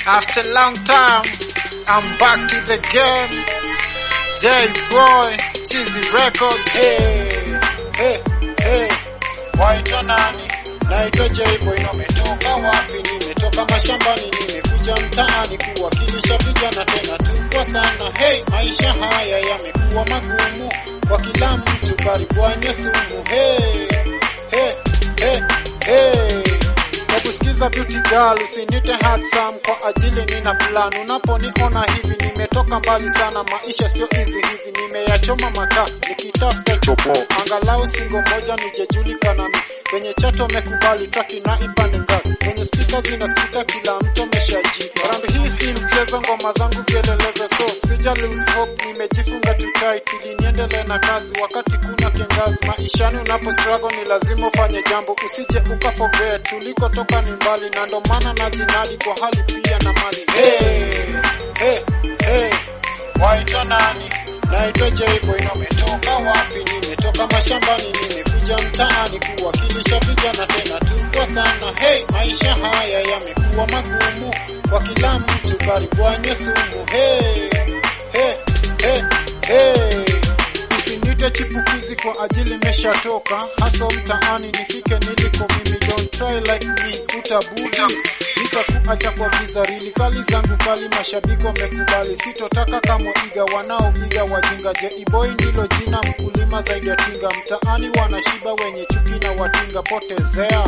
After a long time, I'm back to the game. J Boy, Cheesy Records. Hey, hey, hey. Waitwa nani? Naitwa J-Boy na umetoka wapi? Nimetoka mashambani, nimekuja mtaani kuwakilisha vijana tena tuko sana. Hey, maisha haya yamekuwa magumu kwa kila mtu, karibwanye sumu. Hey, hey, hey, hey. Hebu sikiza beauty girl, usinite handsome kwa ajili nina plan. Unaponiona hivi nimetoka mbali sana, maisha sio easy hivi, nimeyachoma makaa nikitafuta chopo, angalau singo moja nijejulikana mi kwenye chato mekubali traki na ipande ngapi kwenye spika zinasikika kila mtu ameshaji round hii si mchezo ngoma zangu vielelezo so sija lose hope nimejifunga too tight ili niendelee na kazi wakati kuna kiangazi maishani unapo struggle ni lazima ufanye jambo usije uka forget tulikotoka ni mbali na ndo maana najinadi kwa hali pia na mali hey, hey, hey. Waitwa nani? Naitwa J-Boy na umetoka wapi? Nimetoka mashambani, nimekuja mtaani kuwakilisha vijana tena tuko sana. Hey, maisha haya yamekuwa magumu kwa kila mtu, karibwanye sumu. Hey, hey, hey, hey. Usinite chipukizi kwa ajili meshatoka haso mtaani, nifike niliko mimi, don't try like me, utabudi nitakuacha kwa giza rili kali zangu kali, mashabiki wamekubali, sitotaka kama iga wanaoiga wajinga. J-Boy ndilo jina, mkulima zaidi ya tinga, mtaani wanashiba wenye chuki na watinga, potezea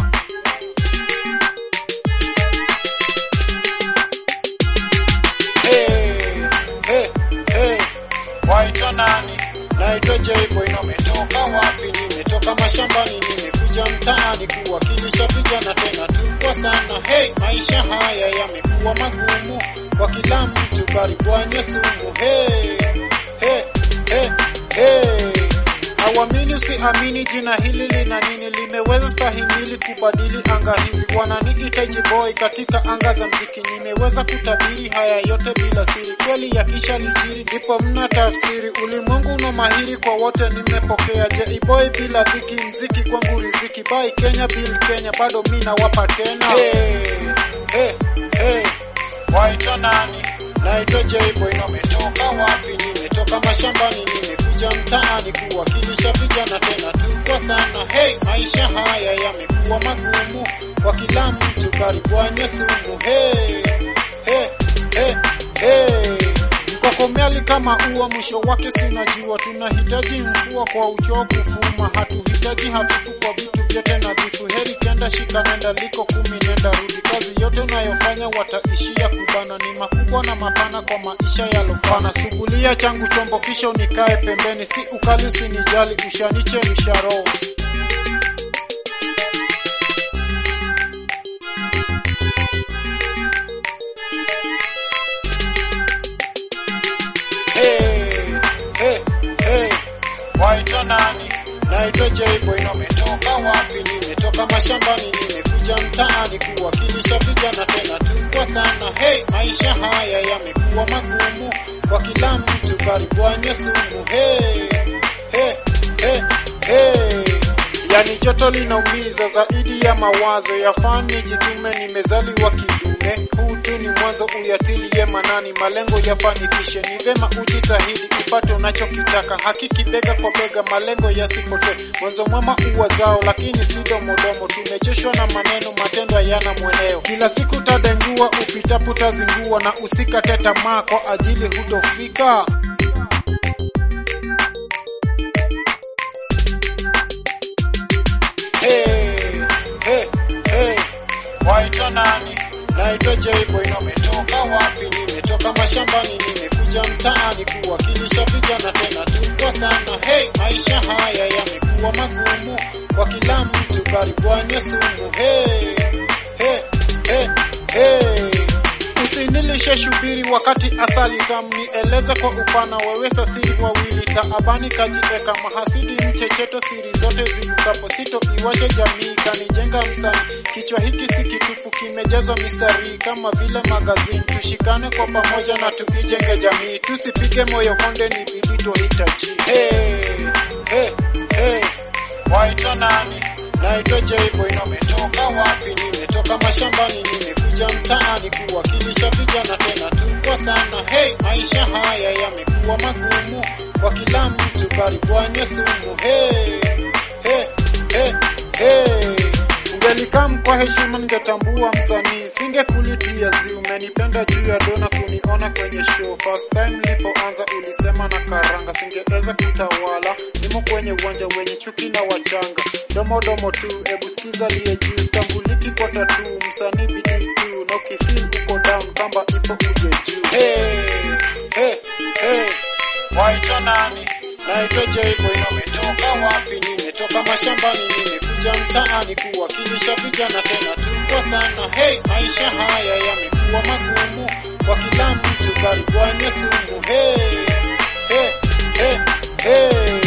Hey, hey, hey. Waitwa nani? Naitwa J-Boy na umetoka wapi? Nimetoka mashambani, nimekuja mtaani kuwakilisha vijana tena tuko sana. Hey, maisha haya yamekuwa magumu kwa kila mtu, karibwanye sumu. Hey, hey, hey, hey. Awamini usiamini, jina hili lina nini? Limeweza stahimili kubadili anga hizi. Wananiita J-Boy katika anga za mziki, nimeweza kutabiri haya yote bila siri. Kweli yakisha lijiri, ndipo mna tafsiri. Ulimwengu una mahiri kwa wote, nimepokea J-Boy bila dhiki, mziki kwangu riziki. Bye Kenya, Bill Kenya, bado mi nawapa tena. Hey, hey, hey. Waitwa nani? Naitwa J-Boy na umetoka wapi? Nimetoka mashambani, nimekuja mtaani kuwakilisha vijana tena tuko sana. Hey, maisha haya yamekuwa magumu kwa kila mtu, karibwanye sumu. Hey, hey, hey, hey. Mkokomeli kama ua, mwisho wake sinajua. Tunahitaji mvua kwa uchovu fuma, hatuhitaji hafifu kwa vitu vyote nadhifu. Heri kenda shika nenda liko kumi nenda rudi. Kazi yote unayofanya wataishia kubana, ni makubwa na mapana kwa maisha yalofana. Sugulia changu chombo kisha unikae pembeni, si ukali usinijali, ushaniche msharo Hey, hey, hey. Waitwa nani? Naitwa J-Boy na umetoka wapi? Nimetoka mashambani, nimekuja mtaani kuwakilisha vijana tena tuko sana. Hey, maisha haya yamekuwa magumu kwa kila mtu, karibwanye sumu. Hey, hey, hey, hey. Yani joto linaumiza zaidi ya mawazo yafaa nijitume, nimezaliwa kidume. Huu tu ni mwanzo, uyatilie manani, malengo yafanikishe. Ni vema ujitahidi upate unachokitaka, hakiki bega kwa bega, malengo yasipotee. Mwanzo mwema uwa zao, lakini si domodomo. Tumechoshwa na maneno, matendo yana mweneo. Kila siku tadengua, upitapo tazingua, na usikate tamaa kwa ajili hutofika. Hey, hey, hey. Waitwa nani? Naitwa J-Boy na umetoka wapi? Nimetoka mashambani, nimekuja mtaani kuwakilisha vijana tena tuko sana. Hey, maisha haya yamekuwa magumu kwa kila mtu, karibwanye sumu. Hey, hey, hey, hey. Usinilishe shubiri wakati asali tamu, nieleze kwa upana, wewe sasiri wawili taabani kajieka mahasidi mchecheto, siri zote zibukapo, sito iwache jamii kanijenga msani. Kichwa hiki si kitupu, kimejazwa mistari kama vile magazini. Tushikane kwa pamoja na tuijenge jamii, tusipige moyo konde, ni bidii tuhitaji. Hey, hey, hey. Waitwa nani? Naitwa J-Boy na umetoka wapi? Nimetoka mashambani, nimekuja nimekuja mtaani kuwakilisha vijana tena tuko sana. Hey, maisha haya yamekuwa magumu kwa kila mtu, karibwanye sumu. Hey, hey, hey, hey. Ungelikam kwa heshima, ningetambua msanii, singekulitia zi. Umenipenda juu ya dona kuniona kwenye show. First time nilipoanza ulisema na karanga, singeweza kutawala. Nimo kwenye uwanja wenye chuki na wachanga, domo domo tu, ebu sikiza liye juu, stambuliki kwa tatu, msanii bidii tu, na ukifeel uko down, kamba ipo uje juu. Hey, hey, hey. Waitwa nani? Naitwa Jayboy na umetoka wapi? Nimetoka mashambani, nimekuja mtaani kuwakilisha vijana tena tuko sana. Hey, maisha haya yamekuwa magumu kwa kila mtu, karibwanye sumu. Hey, hey, hey, hey.